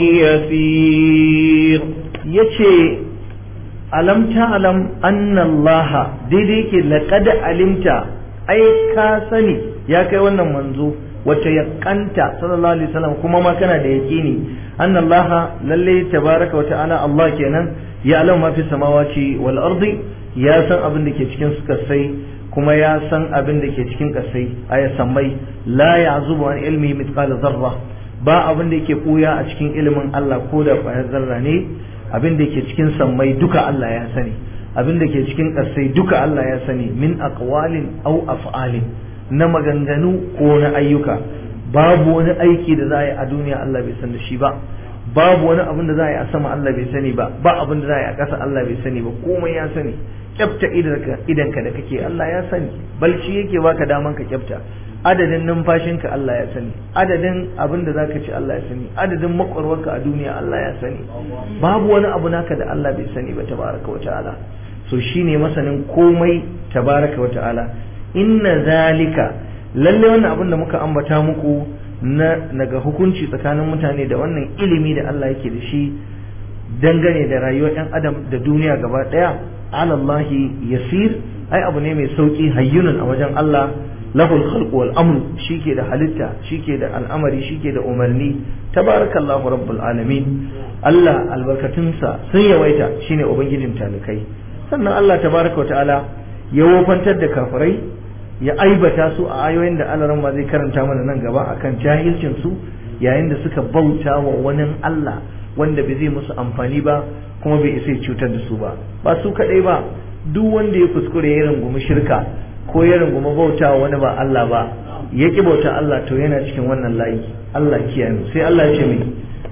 يسير yace alam ta'lam anna Allah daidai yake laqad alimta ai ka sani ya kai wannan manzo wata yakanta sallallahu alaihi wasallam kuma ma kana da yaqini anna Allah lalle tabaraka wa ta'ala Allah kenan ya alam ma fi samawati wal ardi ya san abin da ke cikin kasai kuma ya san abin da ke cikin kasai aya sammai la ya'zubu an ilmi mithqala zarra ba abin da yake koya a cikin ilimin Allah ko da ƙwayar zarra ne abin da ke cikin sammai duka Allah ya sani abin da ke cikin ƙasai duka Allah ya sani min aqwalin aw af'alin na maganganu ko na ayyuka babu wani aiki da za a yi a duniya Allah bai san da shi ba babu wani abin da za a yi a sama Allah bai sani ba ba abin da za a yi a ƙasa Allah bai sani ba komai ya sani kyafta idanka da kake Allah ya sani balci yake baka daman ka kyafta adadin numfashinka Allah ya sani adadin abin da zaka ci Allah ya sani adadin makwarwarka a duniya Allah ya sani babu wani abu naka da Allah bai sani ba tabaraka wa ta'ala so shine masanin komai tabaraka wa ta'ala inna zalika lalle wannan abin da muka ambata muku na daga hukunci tsakanin mutane da wannan ilimi da Allah yake da shi dangane da rayuwar ɗan adam da duniya gaba ɗaya alallahi yasir ai abu ne mai sauki hayyunun a wajen Allah lahul khalqu wal amru shike da halitta shike da al'amari shike da umarni tabarakallahu rabbul alamin Allah albarkatunsa sun yawaita shine ubangijin talikai sannan Allah tabaraka wa ta'ala ya wofantar da kafirai ya aibata su a ayoyin da Allah ma zai karanta mana nan gaba akan jahilcin su yayin da suka bauta wa wani Allah wanda bai zai musu amfani ba kuma bai isa cutar da su ba ba su kadai ba duk wanda ya kuskure ya rungumi shirka ko ya rungumi bauta wani ba Allah ba ya ki bauta Allah to yana cikin wannan layi Allah kiyaye sai Allah ya ce mai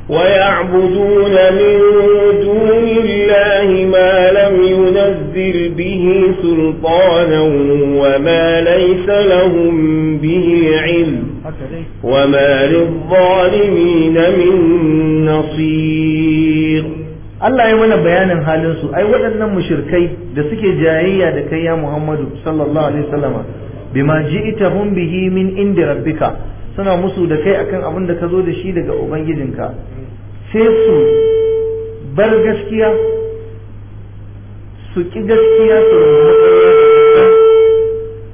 ويعبدون من دون الله ما لم ينزل به سلطانا وما ليس لهم به علم وما للظالمين من نصير Allah ya mana bayanin halin su ai waɗannan mushrikai da suke jayayya da kai ya Muhammadu sallallahu alaihi wasallama bima ji'tahum bihi min indi rabbika suna musu da kai akan abin da ka zo da shi daga ubangijinka sai su bar gaskiya su ki gaskiya su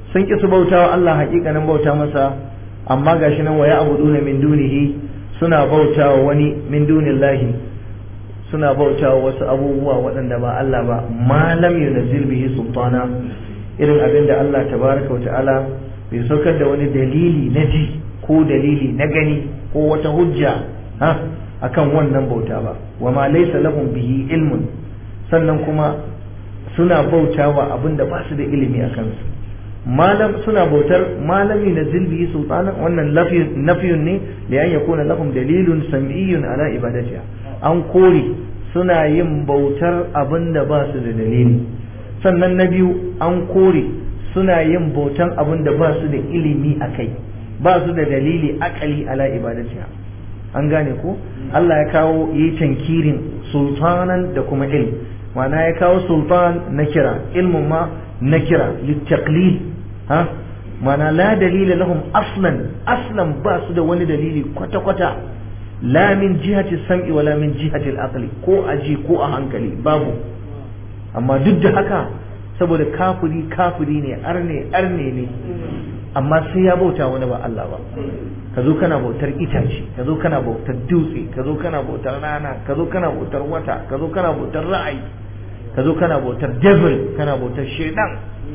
sun ki su bautawa Allah hakikanin bauta masa amma gashi nan waya abuduna min dunihi suna bautawa wani min dunillahi suna bautawa wasu abubuwa waɗanda ba Allah ba ma lam yunzil bihi sultana irin abin da Allah tabaraka wa ta'ala bai saukar da wani dalili na ji ko dalili na gani ko wata hujja ha akan wannan bauta ba wa ma laysa lahum bihi ilmun sannan kuma suna bautawa abin da ba su da ilimi a kansu malam suna bautar malami na zilbi sultanan wannan nafiyun ne da an yakuna lahum dalilun sam'iyyun ala ibadatiha an kore suna yin bautar abin da ba su da dalili sannan na biyu an kore suna yin bautan abin da ba su da ilimi a kai ba su da dalili akali ala ibadatiha an gane ko Allah ya kawo yi tankirin sultanan da kuma ilm ma'ana ya kawo sultan na kira ilmin ma na kira littaqlil ha ma'ana la dalila lahum aslan aslan ba su da wani dalili kwata-kwata la min jihati sam'i wala min jihati al ko aji ko a hankali babu amma duk da haka saboda kafiri kafiri ne arne arne ne amma sai ya bauta wani ba Allah ba ka zo kana bautar itace ka zo kana bautar dutse ka zo kana bautar rana ka zo kana bautar wata ka zo kana bautar ra'ayi ka zo kana bautar devil kana bautar shaidan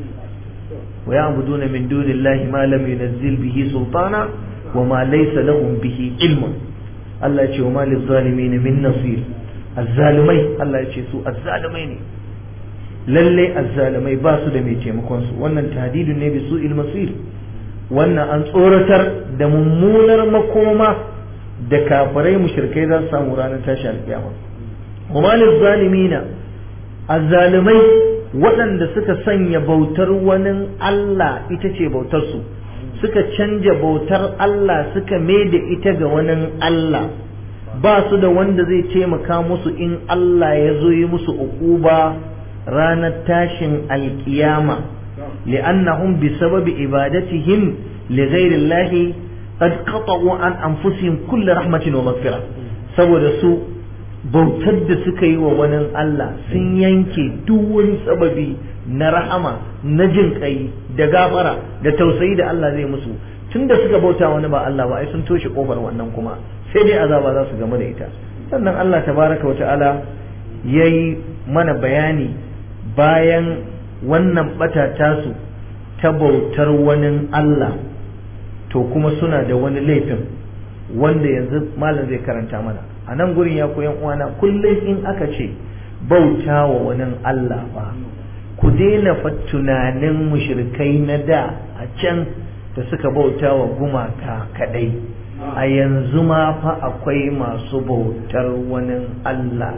wa ya'buduna min dunillahi ma lam yunzil bihi sultana wa ma laysa lahum bihi ilmun Allah ya ce wa ma lizalimin min nasir azzalimai Allah ya ce su azzalimai ne lalle azzalimai ba su da mai taimakon su wannan tahdidun ne bi su masir wannan an tsoratar da mummunar makoma da kafirai mushrikai za su samu ranar tashi alkiyama kuma zalimina azzalimai waɗanda suka sanya bautar wani Allah ita ce bautar su suka canja bautar Allah suka mai da ita ga wani Allah ba su da wanda zai taimaka musu in Allah ya zo yi musu uquba ranar tashin alkiyama li'annahum bi sababi ibadatihim li ghairi Allah qad qata'u an anfusihim kull rahmatin wa maghfirah saboda su bautar da suka yi wa wani Allah sun yanke duk wani sababi na rahama na jin kai da gafara da tausayi da Allah zai musu tunda suka bauta wani ba Allah ba ai sun toshe kofar wannan kuma sai dai azaba za su game da ita sannan Allah tabaraka wa ta'ala yayi mana bayani bayan wannan bata tasu ta bautar wani Allah to kuma suna da wani laifin wanda yanzu malam zai karanta mana a nan gurin ya koyan uwana kullum in aka ce bauta wa wani Allah ba ku daina fa tunanin mushrikai na da a can da suka bauta wa gumaka kadai a yanzu ma fa akwai masu bautar wani Allah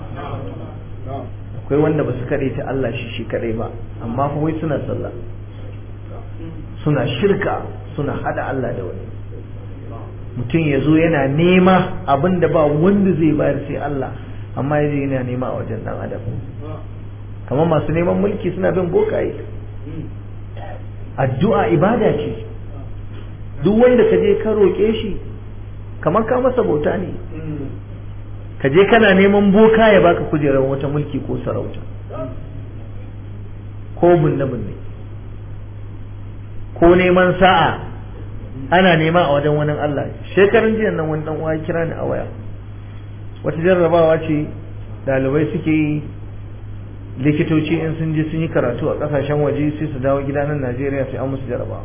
akwai wanda ba su kaɗai ta Allah shi shi kaɗai ba amma fa wai suna sallah suna shirka suna hada Allah da wani mutum ya zo yana nema abin da ba wanda zai bayar sai Allah amma ya je yana nema a wajen dan adam kamar masu neman mulki suna bin bokaye addu'a ibada ce duk wanda ka je ka roƙe shi kamar ka masa bauta ne ka je kana neman boka ya baka kujerar wata mulki ko sarauta ko bunne bunne ko neman sa'a ana nema a wajen wani Allah shekaran jiya nan wani dan uwa kira ni a waya wata jarrabawa ce dalibai suke yi likitoci in sun je sun yi karatu a kasashen waje sai su dawo gida nan Najeriya sai an musu jarrabawa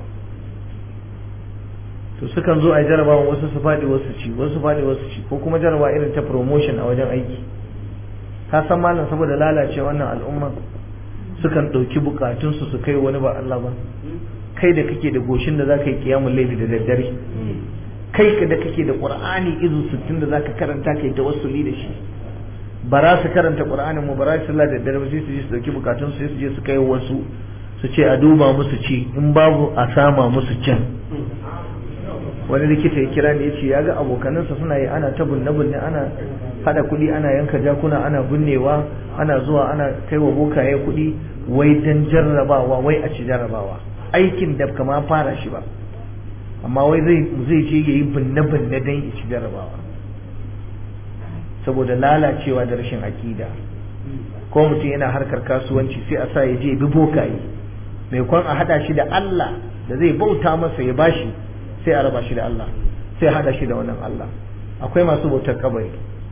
to sukan zo a yi jarrabawa wasu su faɗi wasu ci wasu faɗi wasu ci ko kuma jarraba irin ta promotion a wajen aiki ka san malam saboda lalace wannan al'umma sukan ɗauki bukatunsu su kai wani ba Allah ba kai da kake da goshin da zaka yi kiyamun laifi da daddare kai ka da kake da qur'ani izu 60 da zaka karanta kai tawassuli da shi ba za su karanta qur'anin mu ba za su sallah da daddare ba sai su je su dauki bukatun su sai su je su kai wasu su ce a duba musu ci in babu a sama musu cin wani likita ya kira ne ya ce ya ga abokanansa suna yi ana ta bunne bunne ana hada kuɗi ana yanka jakuna ana binnewa ana zuwa ana kai wa bokaye kuɗi wai dan jarrabawa wai a ci jarrabawa aikin da kama fara shi ba amma wai zai zai je yayi binne binne dan ya ci jarrabawa saboda lalacewa da rashin akida ko mutum yana harkar kasuwanci sai a sa ya je bi bokaye mai kwan a hada shi da Allah da zai bauta masa ya bashi sai a raba shi da Allah sai a hada shi da wannan Allah akwai masu bautar kabari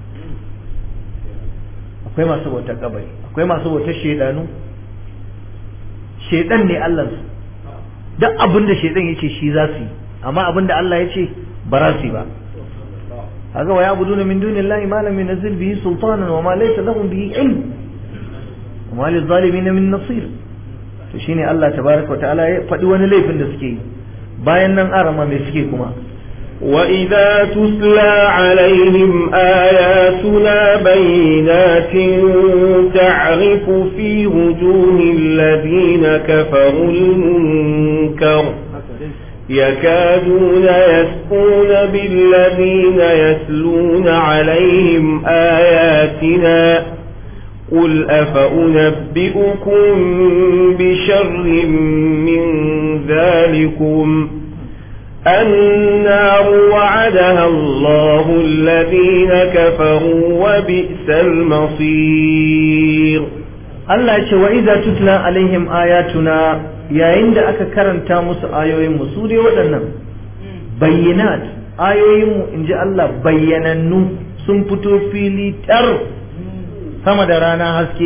akwai masu bautar kabari akwai masu bautar shedanu shedan ne Allah su duk abin da shedan yace shi za su yi amma abin da Allah ya ce ba za su yi ba haka wa ya'buduna min dunillahi ma lam yunzil bihi sultanan wa ma laysa lahum bihi ilm wa ma lizalimin min nasir to shine Allah tabaraka wa ta'ala ya faɗi wani laifin da suke yi bayan nan arama mai suke kuma وإذا تتلى عليهم آياتنا بينات تعرف في وجوه الذين كفروا المنكر يكادون يسقون بالذين يتلون عليهم آياتنا قل أفأنبئكم بشر من ذلكم النار وعدها الله الذين كفروا وبئس المصير Allah ya ce wa idza tutla alaihim ayatuna yayin da aka karanta musu ayoyin mu su dai waɗannan bayyinat ayoyin mu inji Allah bayyanannu sun fito fili tar sama da rana haske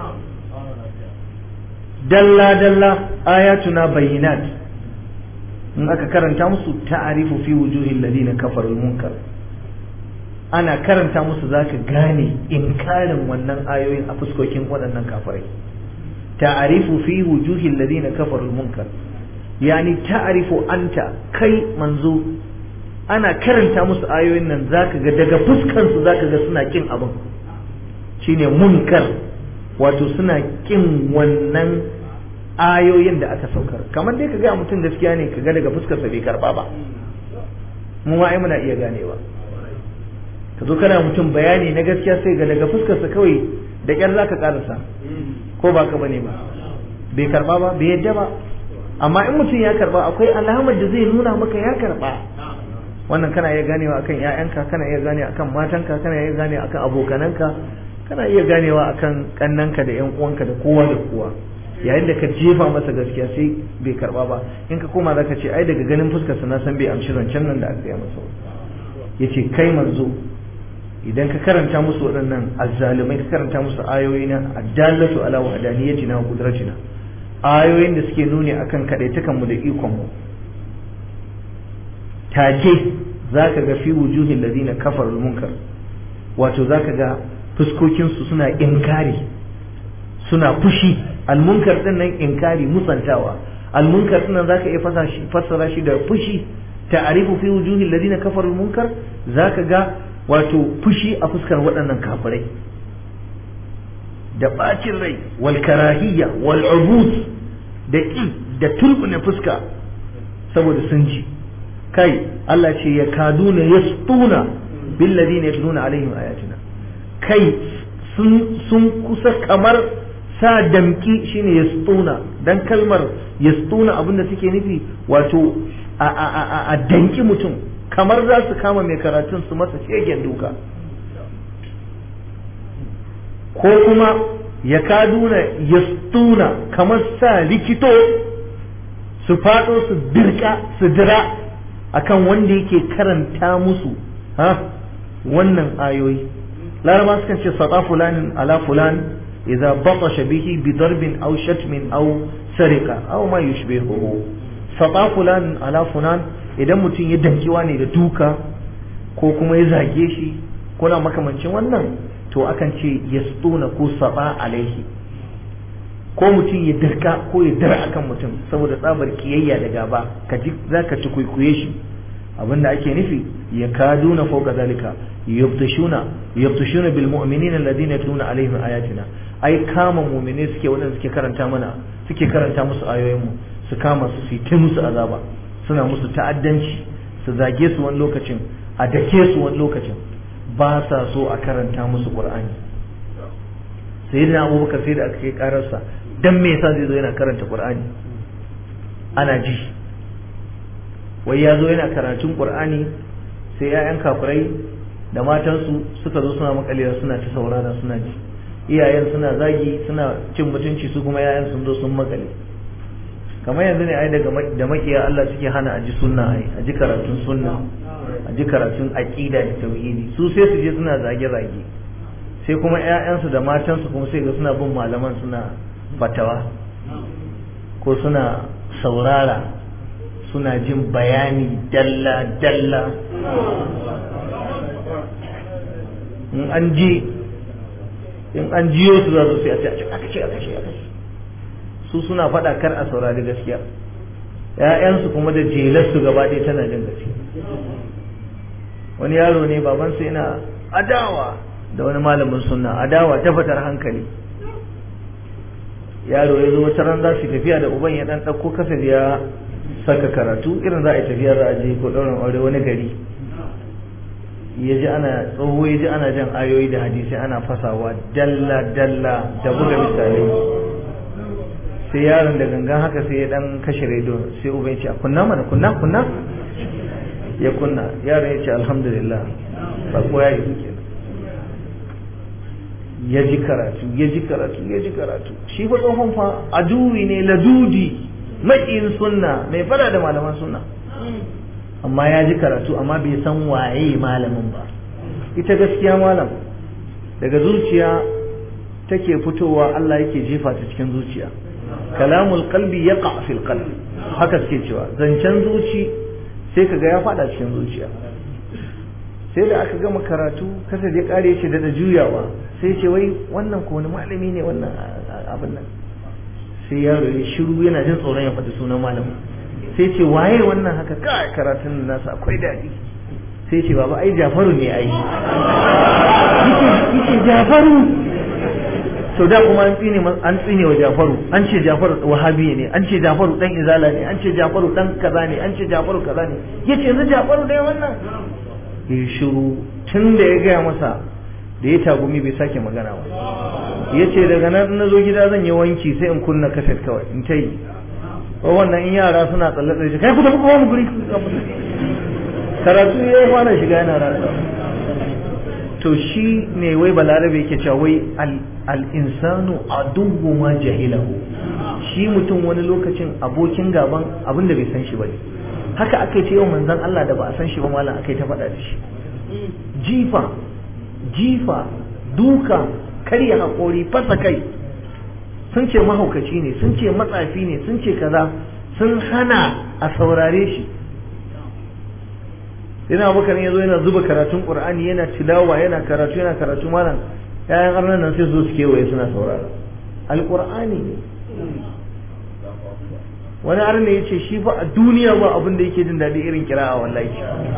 dalla dalla ayatuna bayyinat in aka karanta musu ta'arifu fi wujuhil ladina kafarul munkar ana karanta musu zaka gane inkarin wannan ayoyin a fuskokin waɗannan kafirai ta'arifu fi wujuhil ladina kafarul munkar yani ta'arifu anta kai manzo ana karanta musu ayoyin nan zaka ga daga fuskan su zaka ga suna kin abin shine munkar wato suna kin wannan ayoyin da aka saukar kamar dai ka ga mutum gaskiya ne ka ga daga fuskarsa bai karba ba mu ma ai muna iya ganewa ka zo kana mutum bayani na gaskiya sai ga daga fuskarsa kawai da kyar zaka karasa ko ba ka bane ba bai karba ba bai yadda ba amma in mutum ya karba akwai alamar da zai nuna maka ya karba wannan kana iya ganewa akan ƴaƴanka kana iya ganewa akan matanka kana iya ganewa akan abokananka kana iya ganewa akan kannanka da ƴan uwanka da kowa da kowa yayin da ka jefa masa gaskiya sai bai karba ba in ka koma zaka ce ai daga ganin fuskar sa na san bai amshi zancen nan da aka gaya masa yace kai manzo idan ka karanta musu waɗannan azzalumai ka karanta musu ayoyi na addallatu ala wahdaniyatina wa qudratina ayoyin da suke nuni akan kadaitakan mu da ikon mu take zaka ga fi wujuhil ladina kafarul munkar wato zaka ga fuskokin su suna inkari suna fushi almunkar din nan inkari musantawa almunkar din nan zaka iya fasa shi fassara shi da fushi ta'arifu fi wujuhi alladhina kafaru almunkar zaka ga wato fushi a fuskar waɗannan kafirai da bacin rai wal karahiyya wal ubud da ki da turbuna fuska saboda sun ji kai Allah ce ya kaduna yastuna bil ladina yatluna alaihim ayatina kai sun kusa kamar sa damki shine yastuna dan kalmar yastuna abinda take nufi wato a danki mutum kamar za su kama mai karatun su masa shegen duka ko kuma ya kaduna yastuna kamar sa likito su fado su dirka su dira akan wanda yake karanta musu ha wannan ayoyi laraba sukan ce sata fulanin ala fulan idza batasha bihi bi darbin aw shatmin aw sarika aw ma yushbihuhu sata fulanin ala fulan idan mutum ya dankiwa ne da duka ko kuma ya zage shi kuna makamancin wannan to akan ce yastuna ko saba alaihi ko mutum ya dirka ko ya dira akan mutum saboda tsabar kiyayya da gaba ka ji zaka ci kuikuye shi abinda ake nufi ya kaduna fawqa zalika yabtashuna yabtashuna bil mu'minina alladhina yatluna alaihim ayatina ai kama mu'mine suke wadanda suke karanta mana suke karanta musu ayoyin mu su kama su su ta musu azaba suna musu ta'addanci su zage su wani lokacin a dake su wani lokacin ba sa so a karanta musu qur'ani sayyidina abubakar sai da aka kai kararsa dan me yasa zai zo yana karanta qur'ani ana ji wai ya zo yana karatun qur'ani sai 'ya'yan kafirai da matansu suka zo suna makalewa suna ta saurara suna ji iyayen suna zagi suna cin mutunci su kuma 'ya'yan sun zo sun makale kamar yanzu ne ai daga da makiya Allah suke hana aji sunna ai aji karatun sunna aji karatun aqida da tauhidi su sai su je suna zage zage sai kuma ƴaƴansu da matansu kuma sai ga suna bin malaman suna fatawa ko suna saurara suna jin bayani dalla dalla in an ji in an jiyo su za su sai a ce aka ce aka ce aka ce su suna faɗa kar a saurari gaskiya ‘ya'yansu kuma da jelarsu gaba ɗaya tana jin gaskiya wani yaro ne babansa yana adawa da wani malamin sunna adawa ta fatar hankali yaro ya zo wata ran za su tafiya da uban ya ɗan ɗauko kasar ya saka karatu irin za a yi tafiya za a je ko ɗaurin aure wani gari ya ji ana tsoho ya ji ana jan ayoyi da hadisai ana fasawa dalla dalla da buga misalai sai yaron da gangan haka sai ya dan kashe rediyo sai uban ya ce kunna mana kunna kunna ya kunna yaron ya ce alhamdulillah sako ya yi suke ya ji karatu ya ji karatu ya ji karatu shi fa tsohon fa aduwi ne ladudi maƙin sunna mai fada da malaman sunna amma ya ji karatu amma bai san waye malamin ba ita gaskiya malam daga zuciya take fitowa Allah yake jefa ta cikin zuciya kalamul qalbi yaqa fil qalbi haka suke cewa zancen zuci sai kaga ya fada cikin zuciya sai da aka gama karatu kasa ya kare shi da juyawa sai ce wai wannan ko wani malami ne wannan abin nan sai yaro ya shiru yana jin tsoron ya faɗi sunan malamin sai ce waye wannan haka kai karatun nasa akwai daɗi sai ce baba ai jafaru ne ai yake jafaru to da kuma an tsine an tsine wa jafaru an ce jafaru wahabi ne an ce jafaru dan izala ne an ce jafaru dan kaza ne an ce jafaru kaza ne yace yanzu jafaru dai wannan ya shiru tun da ya gaya masa da ya tagumi bai sake magana ba ya ce daga nan na zo gida zan yi wanki sai in kunna kaset kawai in ta yi wannan in yara suna tsalle tsalle kai ku tafi kuma mu guri karatu ya fara shiga yana rasa to shi ne wai balarabe yake cewa wai al-insanu aduwwu ma jahilahu shi mutum wani lokacin abokin gaban abin da bai san shi bane haka aka ce yau manzon Allah da ba a san shi ba malam aka yi ta faɗa da shi jifa jifa duka karya haƙori fasa kai sun ce mahaukaci ne sun ce matsafi ne sun ce kaza sun hana a saurare shi yana abubakar ya zo yana zuba karatun qur'ani yana tilawa yana karatu yana karatu malam yayan arnan nan sai zo su kewaye suna saurara alqur'ani ne wani arna ya ce shi fa a duniya ba abin da yake jin daɗi irin kira'a wallahi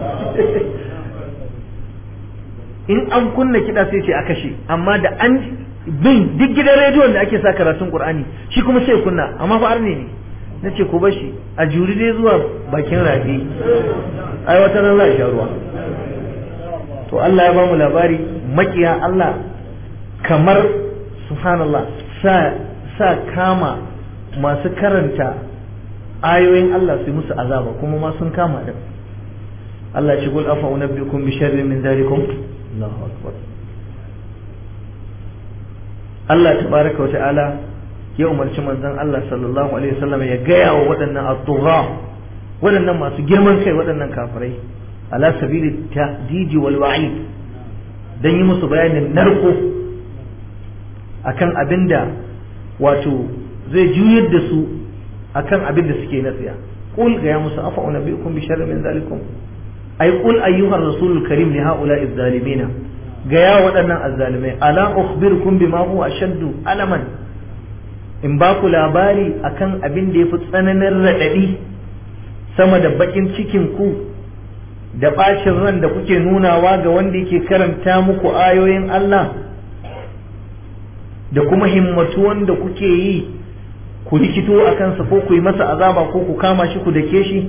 in an kunna kiɗa sai ce a kashe amma da an bin duk gidan rediyon da ake sa karatun qur'ani shi kuma sai kunna amma fa arne ne na ce ku bashi a juri dai zuwa bakin rafi ai wata nan za a sha ruwa to Allah ya bamu labari makiya Allah kamar subhanallah sa sa kama masu karanta ayoyin Allah su musu azaba kuma ma sun kama din Allah ya ce qul afa unabbiukum bi sharrin min dhalikum Allahu akbar Allah tabaraka wa ta'ala ya umarci manzon Allah sallallahu alaihi wasallam ya gaya wa waɗannan at-tugha waɗannan masu girman kai waɗannan kafirai ala sabili tahdidi wal wa'id dan yi musu bayanin narko akan abinda wato zai juyar da su akan abin da suke na tsiya qul ga ya musu afa unabbiukum bi sharrin min zalikum ay qul ayyuhar rasulul karim li haula'i zalimina ga ya waɗannan azzalimai ala ukhbirukum bima huwa ashaddu alaman in ba ku labari akan abin da yafi tsananin raɗaɗi sama da bakin cikin ku da bacin ran da kuke nunawa ga wanda yake karanta muku ayoyin Allah da kuma himmatu wanda kuke yi ku rikito a kansa ko ku yi masa azaba ko ku kama shi ku dake shi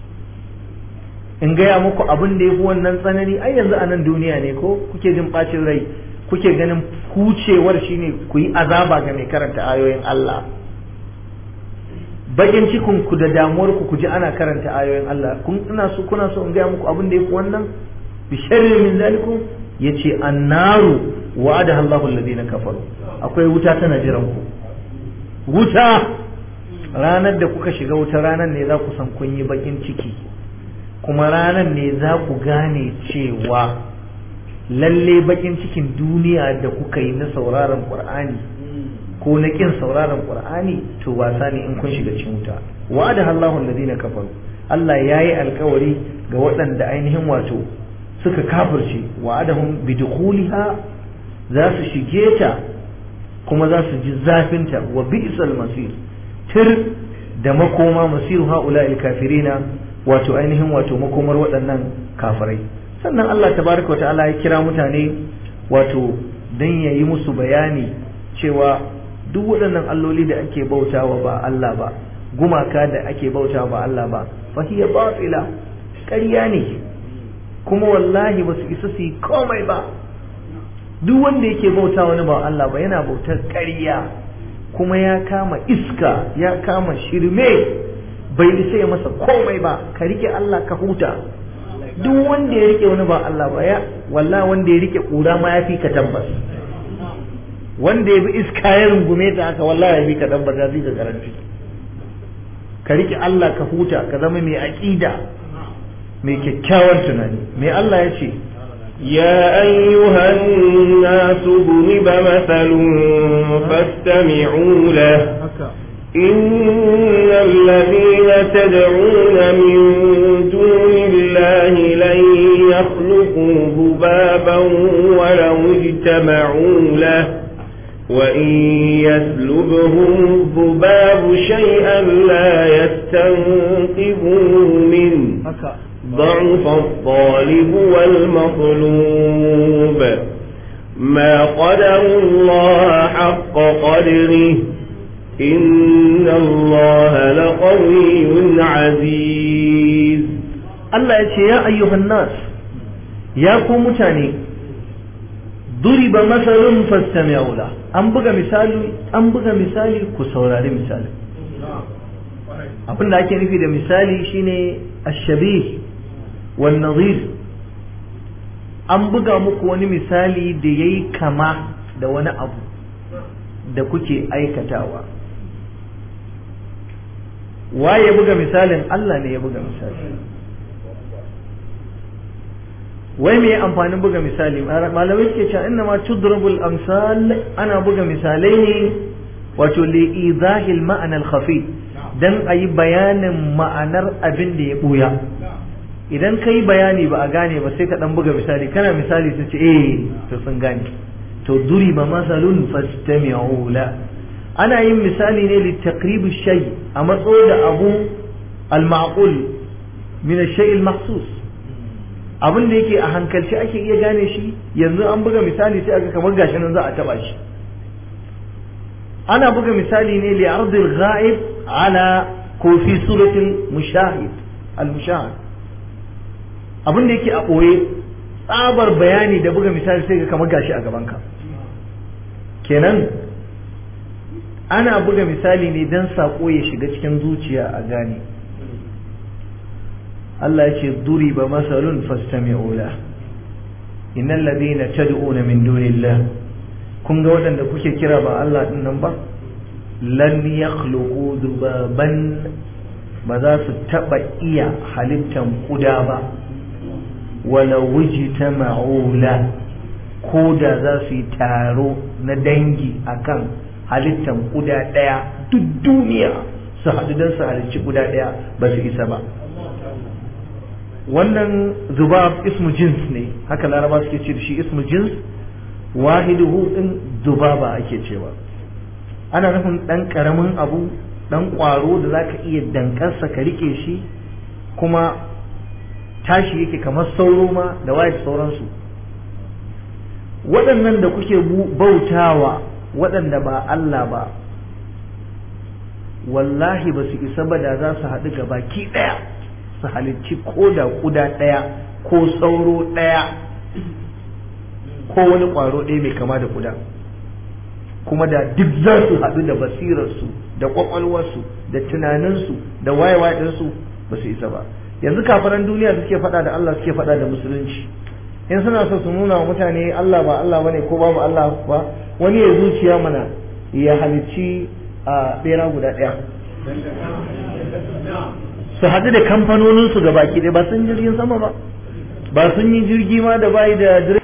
in gaya muku abin da ya fi wannan tsanani ai yanzu a nan duniya ne ko kuke jin bacin rai kuke ganin kucewar shine ku yi azaba ga mai karanta ayoyin Allah bakin cikin ku da damuwar ku ji ana karanta ayoyin Allah kun ina so kuna so in gaya muku abin da ya fi wannan bi sharri min zalikum yace annaru wa'ada Allahu alladhina kafaru akwai wuta tana jiran ku wuta ranar da kuka shiga wuta ranar ne za ku san kun yi bakin ciki kuma ranar ne za ku gane cewa lalle bakin cikin duniya da kuka yi na sauraron qur'ani ko na kin sauraron qur'ani to wasa ne in kun shiga cikin wuta wa'ada Allahu alladhina kafaru Allah yayi alkawari ga waɗanda ainihin wato suka kafirce wa'adahum bidukhuliha za su shige ta kuma za su ji zafinta wa bi'sal masir tir da makoma masiru ha'ula'il kafirina wato ainihin wato makomar waɗannan kafirai sannan Allah tabaraka wata'ala ya kira mutane wato dan yayi musu bayani cewa duk waɗannan alloli da ake bautawa ba Allah ba gumaka da ake bautawa ba Allah ba fa hiya batila ƙarya ne kuma wallahi ba su isa su yi komai ba duk wanda yake bauta wani ba Allah ba yana bautar ƙarya kuma ya kama iska ya kama shirme bai isa ya masa komai ba ka rike Allah ka huta duk wanda ya rike wani ba Allah ba ya wallahi wanda ya rike kura ma ya fi ka tabbas wanda ya bi iska ya rungume ta haka wallahi ya fi ka tabbas ya fi ka garanti ka rike Allah ka huta ka zama mai aqida mai kyakkyawan tunani mai Allah ya ce يا أيها الناس ضرب مثل فاستمعوا له إن الذين تدعون من دون الله لن يخلقوا ذبابا ولو اجتمعوا له وإن يسلبهم الذباب شيئا لا يستنقذوه منه ضعف الطالب والمطلوب ما قدر الله حق قدره إن الله لقوي عزيز الله يقول يا أيها الناس يا قوم تاني ضرب مثل فاستمعوا له an buga misali an buga misali ku saurari misali abin da ake nufi da misali shine ashabih wan nazir an buga muku wani misali da yayi kama da wani abu da kuke aikatawa waye ya buga misalin Allah ne ya buga misali wai me amfanin buga misali malamai suke cewa inna ma tudrabul amsal ana buga misalai ne wato li idahil ma'ana al khafi dan ayi bayanin ma'anar abin da ya buya idan kai bayani ba a gane ba sai ka dan buga misali kana misali su ce eh to sun gane to duriba masalun fastami'u la ana yin misali ne li taqrib shay a matso da abu al ma'qul min al-shay al-mahsus abin da yake a hankalci ake iya gane shi yanzu an buga misali sai aka kamar gashi nan za a taba shi ana buga misali ne li ardil ghaib ala ko fi suratul mushahid al mushahid abin da yake a boye tsabar bayani da buga misali sai ka kamar gashi a gaban ka kenan ana buga misali ne dan sako ya shiga cikin zuciya a gane Allah ya ce duriba masalun fastami'u la innal ladina tad'una min dunillah kun ga waɗanda kuke kira ba Allah din nan ba lan yakhluqu dubaban ba za su taba iya halittan kuda ba wala wujtama'u la ko da za su yi taro na dangi akan halittan kuda ɗaya duk duniya su haɗu don su halicci kuda ɗaya ba su isa ba wannan zubab ismu jins ne haka laraba suke ce da shi ismu jins wahiduhu din zubaba ake cewa ana nufin dan karamin abu dan kwaro da zaka iya dankarsa ka rike shi kuma tashi yake kamar sauro ma da waye sauransu waɗannan da kuke bautawa waɗanda ba Allah ba wallahi ba su isa ba da za su haɗu ga baki ɗaya su halicci ko da kuda ɗaya ko sauro ɗaya ko wani ƙwaro ɗaya mai kama da kuda kuma da duk za su haɗu da basirarsu da ƙwaƙwalwarsu da tunaninsu da wayewa ɗinsu ba su isa ba yanzu kafaran duniya suke faɗa da Allah suke faɗa da musulunci in suna so su nuna wa mutane Allah ba Allah bane ko babu Allah ba wani ya zuciya mana ya halicci a ɓera guda ɗaya su haɗu da kamfanoninsu ga baki ɗaya ba sun jirgin sama ba ba sun yi jirgi ma da bayi da